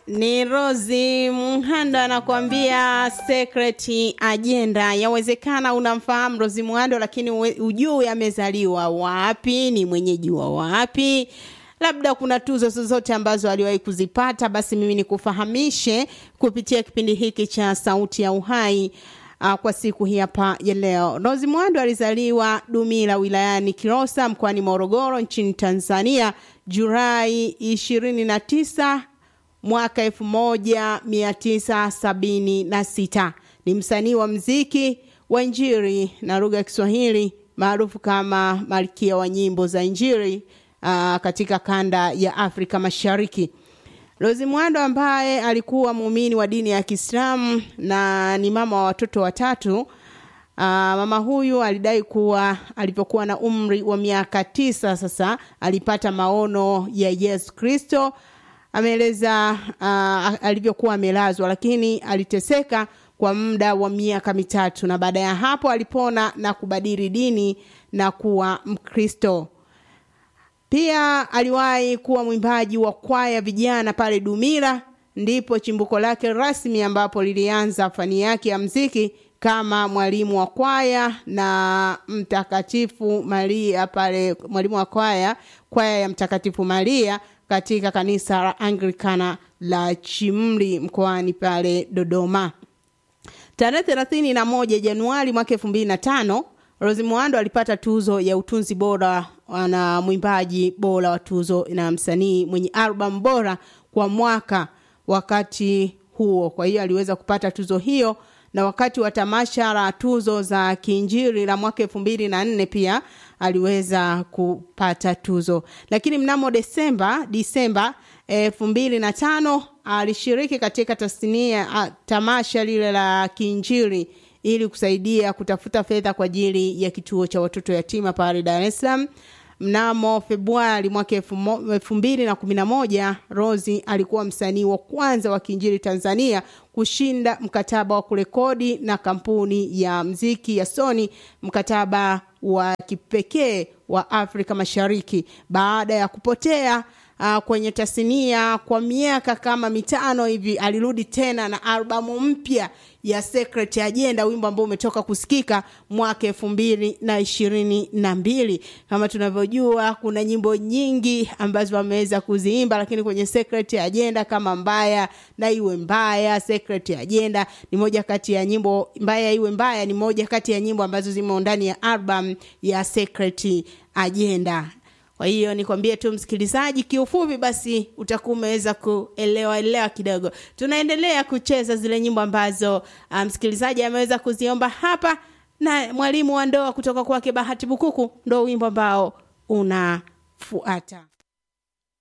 Ni Rosi Mhando anakuambia secret agenda. Yawezekana unamfahamu Rosi Mhando, lakini ujui amezaliwa wapi, ni mwenyeji wa wapi, labda kuna tuzo zozote ambazo aliwahi kuzipata. Basi mimi nikufahamishe kupitia kipindi hiki cha Sauti ya Uhai. Uh, kwa siku hii hapa ya leo. Rosi Mhando alizaliwa Dumila wilayani Kilosa mkoani Morogoro nchini Tanzania Julai 29 mwaka 1976. Ni msanii wa mziki wa Injili na lugha ya Kiswahili maarufu kama Malkia wa nyimbo za Injili uh, katika kanda ya Afrika Mashariki. Rosi Mhando ambaye alikuwa muumini wa dini ya Kiislamu na ni mama wa watoto watatu. Uh, mama huyu alidai kuwa alipokuwa na umri wa miaka tisa sasa alipata maono ya Yesu Kristo. Ameeleza uh, alivyokuwa amelazwa, lakini aliteseka kwa muda wa miaka mitatu, na baada ya hapo alipona na kubadili dini na kuwa Mkristo. Pia aliwahi kuwa mwimbaji wa kwaya vijana pale Dumila, ndipo chimbuko lake rasmi ambapo lilianza fani yake ya mziki kama mwalimu wa kwaya na Mtakatifu Maria pale, mwalimu wa kwaya kwaya ya Mtakatifu Maria katika kanisa la Anglikana la Chimli mkoani pale Dodoma. Tarehe thelathini na moja Januari mwaka elfu mbili na tano Rosi Mhando alipata tuzo ya utunzi bora na mwimbaji bora wa tuzo na msanii mwenye albamu bora kwa mwaka wakati huo. Kwa hiyo aliweza kupata tuzo hiyo, na wakati wa tamasha la tuzo za Kiinjili la mwaka elfu mbili na nne pia aliweza kupata tuzo. Lakini mnamo Desemba Disemba elfu mbili na tano alishiriki katika tasnia tamasha lile la Kiinjili ili kusaidia kutafuta fedha kwa ajili ya kituo cha watoto yatima pale Dar es Salaam. Mnamo Februari mwaka elfu mbili na kumi na moja Rosi alikuwa msanii wa kwanza wa kiinjili Tanzania kushinda mkataba wa kurekodi na kampuni ya mziki ya Sony, mkataba wa kipekee wa Afrika Mashariki baada ya kupotea uh, kwenye tasnia kwa miaka kama mitano hivi. Alirudi tena na albamu mpya ya Secret Agenda, wimbo ambao umetoka kusikika mwaka elfu mbili na ishirini na mbili. Kama tunavyojua kuna nyimbo nyingi ambazo wameweza kuziimba, lakini kwenye Secret Agenda kama mbaya na iwe mbaya, Secret Agenda ni moja kati ya nyimbo mbaya iwe mbaya, ni moja kati ya nyimbo ambazo zimo ndani ya album ya Secret Agenda. Kwa hiyo nikwambie tu msikilizaji, kiufupi basi utakuwa umeweza kuelewa elewa kidogo. Tunaendelea kucheza zile nyimbo ambazo msikilizaji um, ameweza kuziomba hapa, na mwalimu wa ndoa kutoka kwake Bahati Bukuku ndo wimbo ambao unafuata.